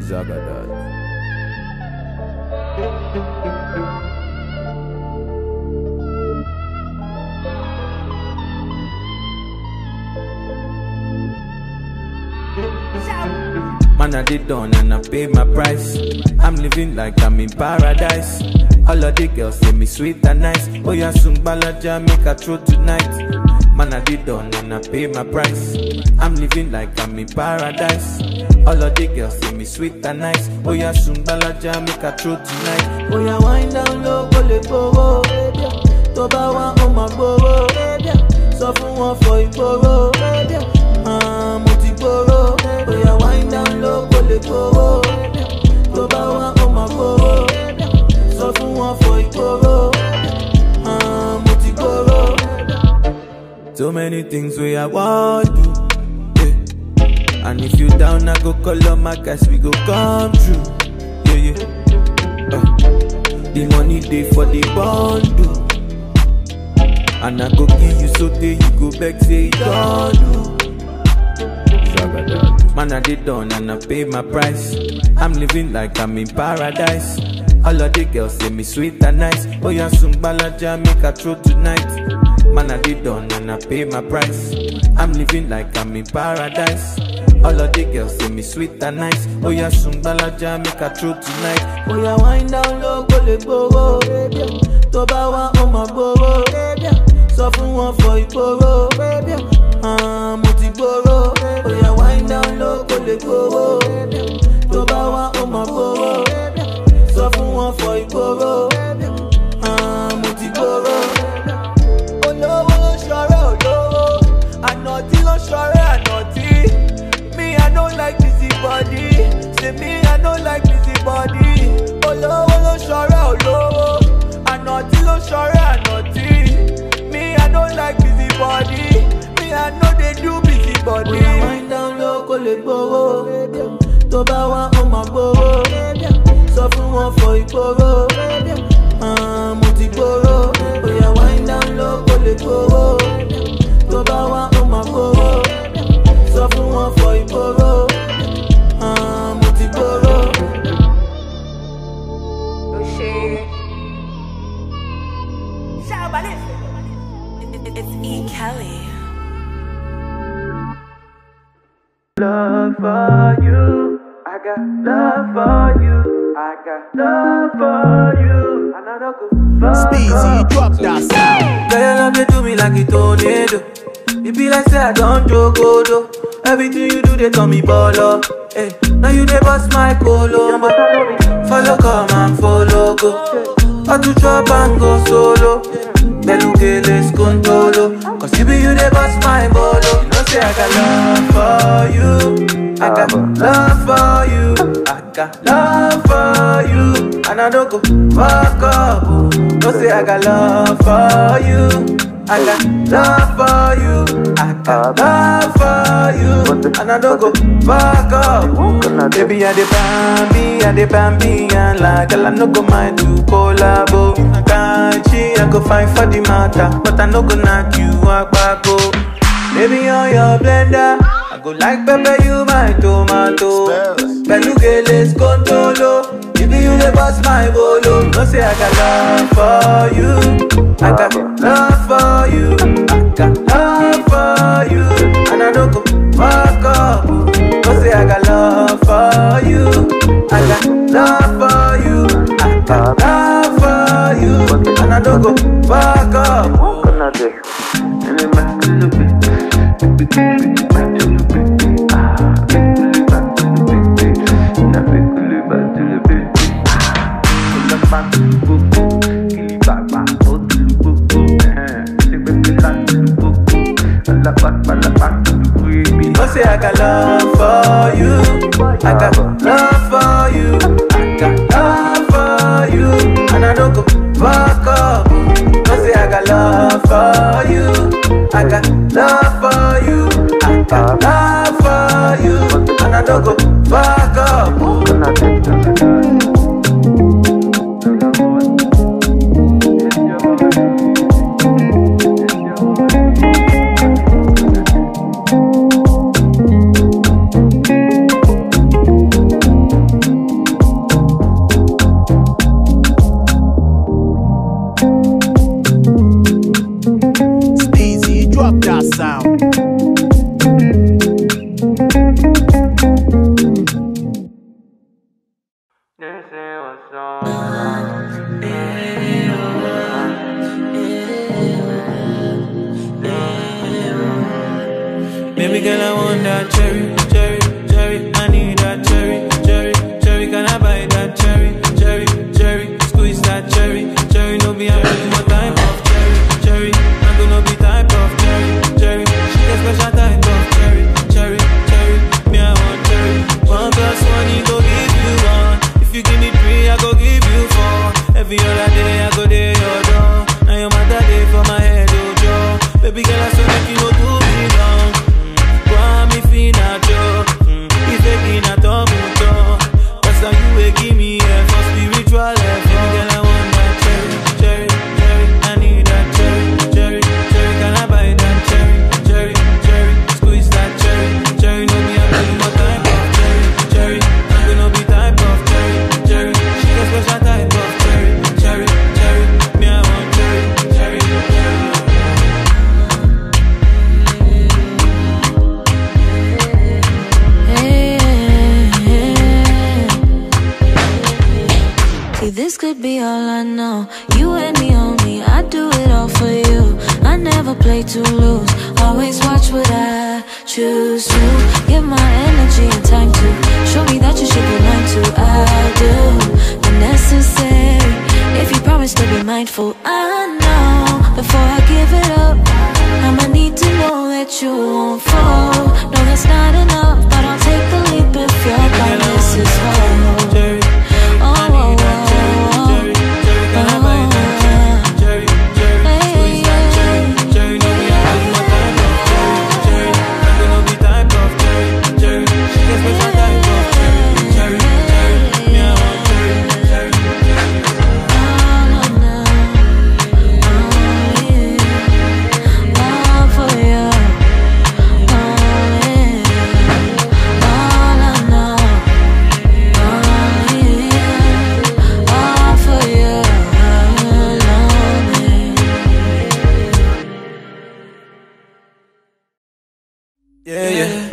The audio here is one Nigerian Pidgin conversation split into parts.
Zagadad. Man, I did done and I pay my price. I'm living like I'm in paradise. All of the girls say me sweet and nice. Oh, yeah, soon balaja make a throw tonight. Man, I did done and I pay my price. I'm living like I'm in paradise. All of the girls say me sweet and nice. Oh, yeah, soon balaja make a throw tonight. Oh, yeah, wind down low, go le gbowó. Tó bá wá, ó máa gbowó. Sọ fún wọn fọ ìgboro. Ah, mo ti gboro. Oh, yeah, wind down low, go le gbowó. Tó bá wá, ó máa gbowó. Sọ fún wọn fọ ìgboro. Ah, mo ti gboro. So many things we I want do. Yeah. And if you down, I go call on my guys, we go come true. Yeah, yeah. Uh, the money day for the bundle. And I go give you so day you go back say it don't do. Man, I did done and I pay my price. I'm living like I'm in paradise. All of the girls say me sweet and nice. Oh, yeah, soon balaja make a throw tonight. Man, I did done and I pay my price. I'm living like I'm in paradise. All of the girls say me sweet and nice. Oh, yeah, soon balaja make a throw tonight. Oh, yeah, wind down low, go le gbowó. Tó bá wá, ó máa gbowó. Sọ fún wọn fọ ìgboro. Ah, mo ti gboro. Oh, yeah, wind down low, go le gbowó. Tó bá wá, ó máa gbowó. Sọ fún wọn fọ ìgboro. Ah, mo ti gboro. olówó ló ṣọrẹ olówó ànàtí ló ṣọrẹ ànàtí me i no like busy body say me i no like busy body olówó ló ṣọrẹ olówó ànàtí ló ṣọrẹ ànàtí me i no like busy body me i no dey do busy body. bóyá wind down low kó lè gbowó tó bá wá ó máa gbowó sọ fún wọn fọ ìgboro Ah, mo ti gboro bóyá wind down low kó lè gbowó tó bá wá ó máa gbowó sọ fún wọn fọ ìgboro Ah, mo ti gboro. It's E. Kelly. love for you. I got love for you. I got love for you. And I don't go fuck Speezy, up. drop that sound. Girl, your love they do me like a tornado. It be like say I don't joke, though. Everything you do, they call me baller. Hey, now you they bust my colo. Follow, come and follow, go. Or to chop and go solo. Beluke, let's control. Cause you be you they bust my bolo. You know, say I got love for you. I got love for you. I got love for you. And I don't go fuck up. oh. No say I got love for you. I got love for you. I got love for you. And I don't go fuck up. Baby, I the bambi, I the bambi, and like girl, I no go mind to collabo. Can't she? I go find for the matter, but I no go knock you out back. oh. Baby, on your blender, I go like pepper, you my tomato. Spells. Beluga, let's control. If you the boss, my bolo. No say I got love for you. I got love for you. I got love for you. And I don't go fuck up. No say I got love for you. I got love for you. I got love for you. And I don't go fuck up. No say I got love for you. I got love for you. I got love for you. And I don't go fuck up. No say I got love for you. I got love for you. I got love for you. And I don't go fuck up. Baby girl, I want that cherry, cherry, cherry. I need that cherry, cherry, cherry. Can I buy that cherry, cherry, cherry? Squeeze that cherry, cherry. No be I'm really my type of cherry, cherry. I'm gonna be type of cherry, cherry. She get special type of cherry, cherry, cherry. Me I want cherry. One plus one, he go give you one. If you give me three, I go give you four. Every other day, I go there your door. Now your mother day for my head, oh Joe. Baby girl, I swear make you no do me wrong. Mm. Why me feel not Joe? Mm. If taking a tomuto, that's how you will give me a for spiritual life. Baby girl, I want that cherry, cherry, cherry. I need that cherry, cherry, cherry. Can I buy that cherry, cherry, cherry? Squeeze that cherry, cherry. No me, I'm really more type of cherry, cherry. I'm gonna be type of cherry, cherry. She got special type of cherry, cherry, cherry. Me, I want cherry, cherry, cherry. See, this could be all I know. You and me only, I do it all for you. I never play to lose. Always watch what I choose to. Give my energy and time to show me that you should be mine too. I'll do the necessary. If you promise to be mindful, I know before I give it up. I'ma need to know that you won't fall. No, that's not enough, but I'll take the leap if your promise is whole. Cherry, I need that cherry, cherry, cherry. Can I buy that cherry, cherry, cherry? Squeeze that cherry, cherry. No be I'm really my type of cherry, cherry. I'm gonna be type of cherry, cherry. She get special type of cherry, cherry, cherry. Me I want cherry, cherry, cherry. Yeah, yeah.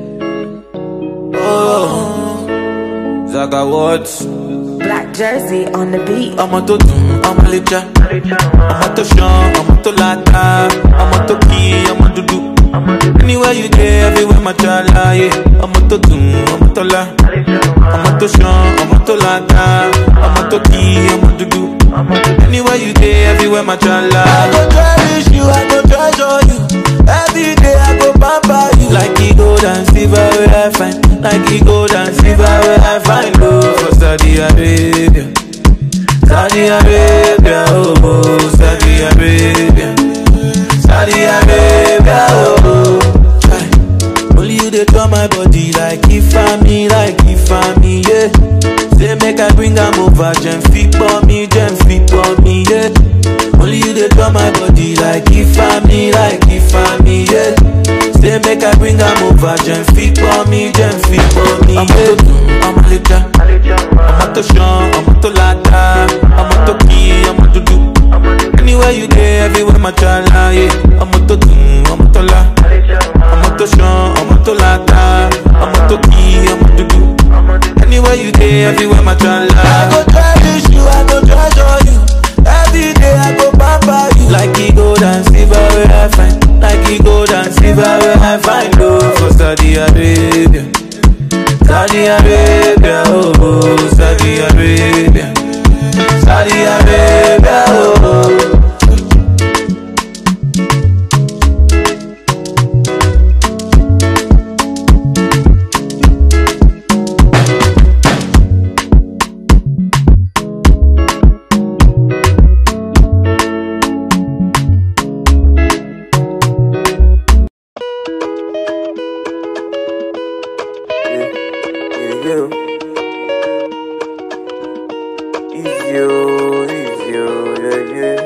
Oh, Zaga Watts. Black jersey on the beat. ọmọ tó dùn ọmọ lè jà ọmọ tó ṣan ọmọ tó láta ọmọ tó kí ọmọ dúdú anywhere you dey everywhere ma tra láàyè ọmọ tó dùn ọmọ tó lá ọmọ tó ṣan ọmọ tó láta ọmọ tó kí ọmọ dúdú anywhere you dey everywhere ma tra láàyè. I go cherish you I go treasure you every day I go pamper you. like e gold and silver wey I find like e gold and silver wey I find o for Saudi Arabia. Saudi Arabia, oh, oh, Saudi Arabia, Saudi Arabia, oh, oh. Chai. Only you dey draw my body like if I'm me, like if I'm me, yeah. Say make I bring am over, gem fit for me, gem fit for me, yeah. Only you dey draw my body like if I'm me, like if I'm me, yeah. Say make I bring am over, gem fit for me, gem fit for me, yeah. I'm a little, ọmọ tó ṣan ọmọ tó láta ọmọ tó kí ọmọ dúdú anywhere you dey everywhere ma tra láàyè ọmọ tó dùn ọmọ tó lá ọmọ tó ṣan ọmọ tó láta ọmọ tó kí ọmọ dúdú anywhere you dey everywhere ma tra láàyè. I go cherish you I go treasure you every day I go pamper you. like e gold and silver wey I find like e gold and silver wey I find o for Saudi Arabia. Saudi Arabia, oh, oh, Saudi Arabia, Saudi Arabia, oh. oh. Yeah, yeah, yeah. Easy, oh, easy, oh, yeah, yeah.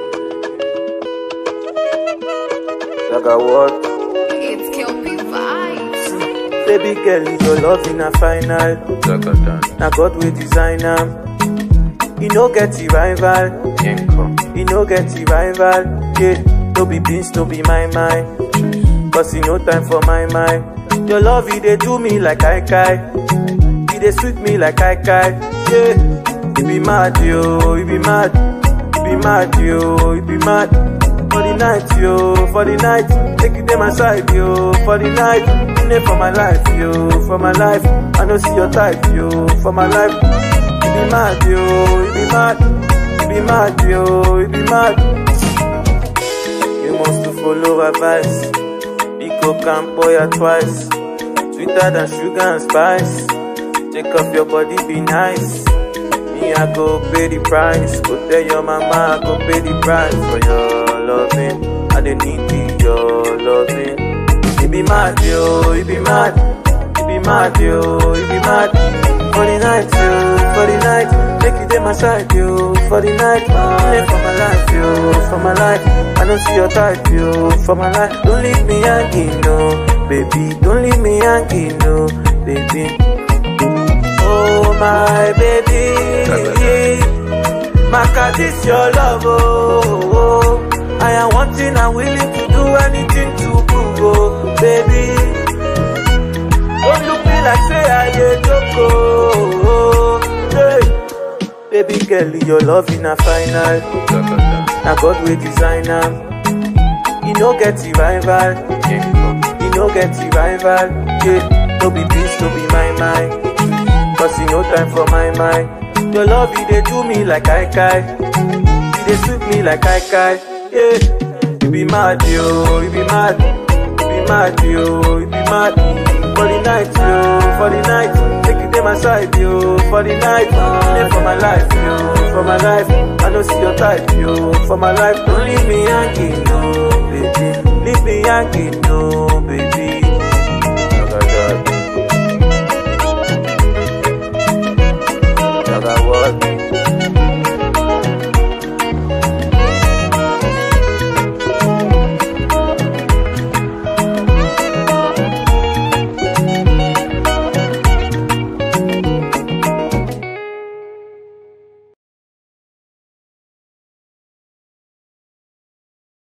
Like I what? It's Kelpie Vibes. Baby girl, is your love in a final. Now God will design am. He no get the rival. He no get the rival. Yeah, no be beans, no be my mind. Cause he no time for my mind. Your love, he dey do me like I kai. He dey sweet me like I kai. Yeah, he be mad, yo, he be mad. He be mad, yo, he be mad. For the the night, yo, for the night. Take you dey my side, yo, for the night. You dey for my life, yo, for my life. I don't see your type, yo, for my life. You be mad, yo, you be mad. You be mad, yo, you be mad. You must to follow advice. Pico can boy ya twice. Sweeter than sugar and spice. Take off your body, be nice. Me, I go pay the price. Go tell your mama, I go pay the price for your loving. I don't need your loving. You be mad, yo, you be mad. You be mad, yo, you be mad. For the night, yo, for the night. Make you dey my side, yo, for the night. Live for my life, yo, for my life. I don't see your type, yo, for my life. Don't leave me hanging, no, baby. Don't leave me hanging, no, baby. Oh my baby, Maka, this your love, oh, oh. I am wanting and willing to do anything to prove, oh, baby. Don't look me like say I dey joke, oh, oh. Hey. Baby girl, your love in a final. Now God will design am. You no get the rival. You no get the rival. Yeah, no be peace, no be my mind. Cause you no time for my mind. Your love, you dey do me like I kai. You dey sweet me like I kai. Yeah, you be mad, yo, you be mad. You be mad, yo, you be mad. For the night, yo, for the night. Take you dey my side, yo, for the night. Live for my life, yo, for my life. I don't see your type, yo, for my life. Don't leave me hanging, no, baby. Leave me hanging, no,